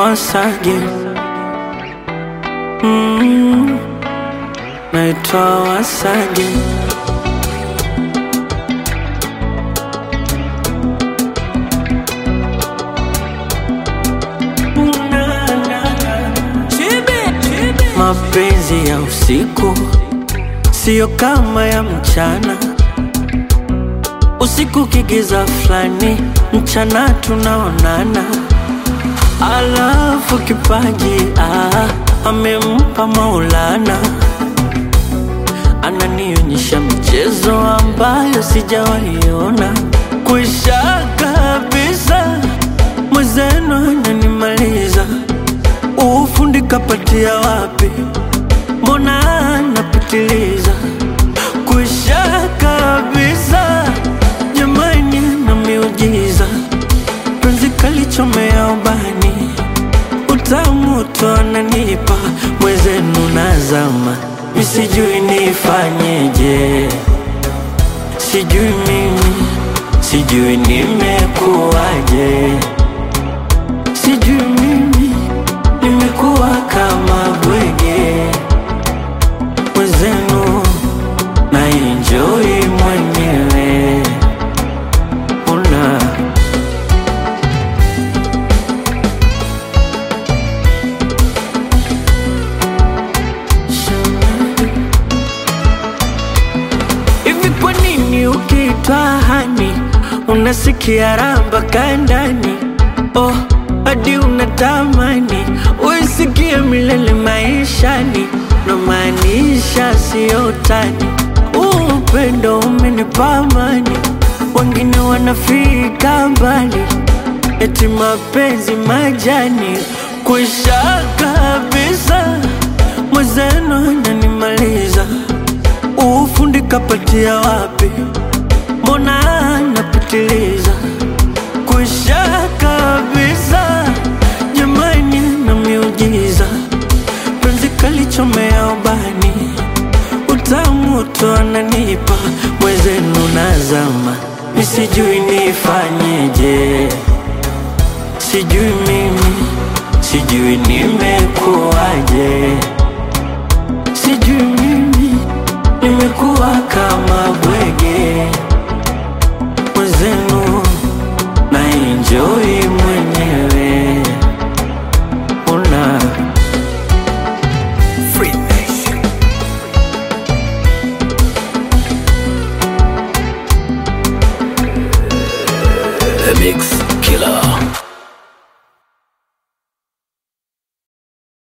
once again. Mm, naitwa once again. Mapenzi ya usiku siyo kama ya mchana. Usiku kigiza fulani, mchana tunaonana. Alafu kipaji ah, amempa Maulana, ananionyesha michezo ambayo sijawaiona. Kwisha kabisa, mwenzenu ananimaliza. Ufundi kapatia wapi? Mbona anapitiliza? Kwisha kabisa, jamani, na miujiza penzi kalichomea ubani, utamu tu ananipa mwenzenu, nazama misijui nifanyeje, sijui mimi, sijui nimekuwaje, sijui mimi nimekuwa kama bwege mwenzenu, na enjoy mwenyewe una Hivi kwa nini ukiitwa hani unasikia raha mpaka ndani? Oh, hadi unatamani uisikie milele maishani, na maanisha siyo utani. Huu upendo umenipa amani, wengine wanafika mbali, eti mapenzi majani kwisha kabisa, mwenzenu ananimaliza ufundi kapatia wapi? Mbona anapitiliza kwisha kabisa, jamani, na miujiza penzi kalichomea ubani, utamu tu ananipa mwenzenu, nazama misijui nifanyeje, sijui mimi, sijui nimekuwaje, sijui mimi nimekuwa kama bwege mwenzenu, na enjoy mwenyewe una The Mix.